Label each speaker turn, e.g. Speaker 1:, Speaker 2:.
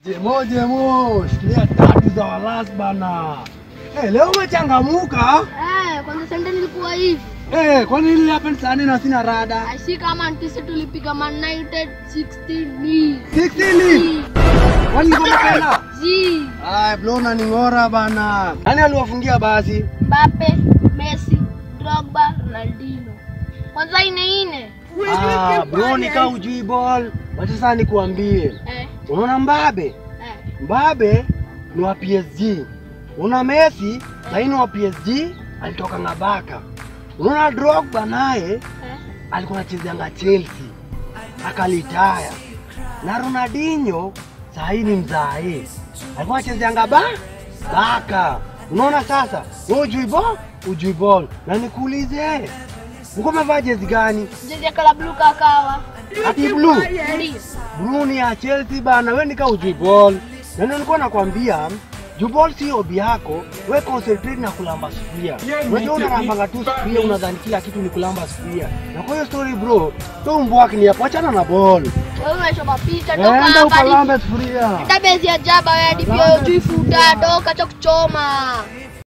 Speaker 1: Jemo jemo, shikilia tatu za walas bana. Eh, leo umechangamuka?
Speaker 2: Eh, kwanza sende nilikuwa hivi.
Speaker 1: Eh, kwani nini happen saa nne na sina rada?
Speaker 2: Aisi kama ntisi tulipiga Man United 16 ni.
Speaker 1: 16 Kwani niko tena?
Speaker 2: Zi,
Speaker 1: Ay, bro na ningora bana. Nani aliwafungia basi?
Speaker 2: Mbappe, Messi, Drogba, Ronaldinho. Kwanza ine ine.
Speaker 1: Ah, bro nika ujui ball. Wacha sasa nikuambie.
Speaker 2: Eh,
Speaker 1: Unaona Mbabe?
Speaker 2: eh.
Speaker 1: Mbabe ni wa PSG. Una Messi laini wa PSG alitoka Ngabaka. Unaona Drogba naye
Speaker 2: Eh.
Speaker 1: alikuwa anachezeanga Chelsea akalitaya, na Ronaldinho saa hii ni mzae, alikuwa anachezeanga ba Baka. Unaona sasa, wewe ujui ball, ujui ball, na nikuulize, uko umevaa jezi gani?
Speaker 2: Jezi ya kala blue kakawa.
Speaker 1: Ati blue
Speaker 2: Ndio.
Speaker 1: blue ni ya Chelsea bana, wewe nika ujui ball, na ndio nilikuwa nakwambia juu ball si hobi yako, we concentrate na kulamba sufuria. Unajua unalambanga tu sufuria, unadhani kila kitu ni kulamba sufuria, na kwa hiyo story bro, to mbwaki ni hapo, achana na ball.
Speaker 2: Wewe unashoma picha toka
Speaker 1: Enda
Speaker 2: hapa.
Speaker 1: ukalambe sufuria.
Speaker 2: Hata bezi ya jaba wewe hadi pia hujui futa toka cha kuchoma.